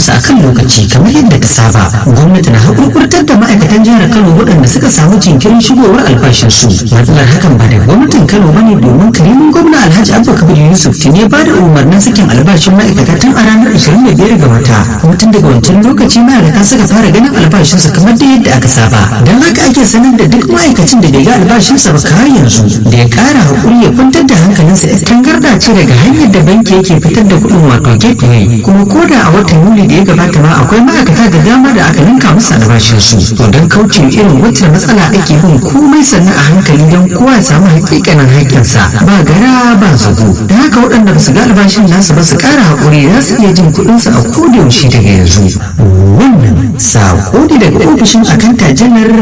albashinsu a kan lokaci kamar yadda ta saba gwamnati na haƙurƙurtar da ma'aikatan jihar kano waɗanda suka samu jinkirin shigowar albashinsu matsalar hakan ba da gwamnatin kano ba ne domin karimin gwamna alhaji abba kabir yusuf tuni ya ba da umarnin sakin albashin ma'aikata tun a ranar 25 ga wata kuma tun daga wancan lokaci ma'aikata suka fara ganin albashinsu kamar da yadda aka saba don haka ake sanar da duk ma'aikacin da bai ga albashinsa ba kawai yanzu da ya ƙara haƙuri ya kwantar da hankalinsa ya tangarda ce daga hanyar da banki yake fitar da kuɗin wato gateway kuma ko da a watan yuli da ya gabata ma akwai ma'aikata da dama da aka ninka musu albashinsu to don kauce irin wacce matsala ake bin komai sannan a hankali don kowa ya samu hakikanin haƙƙinsa ba gara ba zago da haka waɗanda ba su ga albashin nasu ba su ƙara haƙuri za su iya jin kuɗinsu a kodayaushe daga yanzu wannan sako ne daga ofishin akanta janar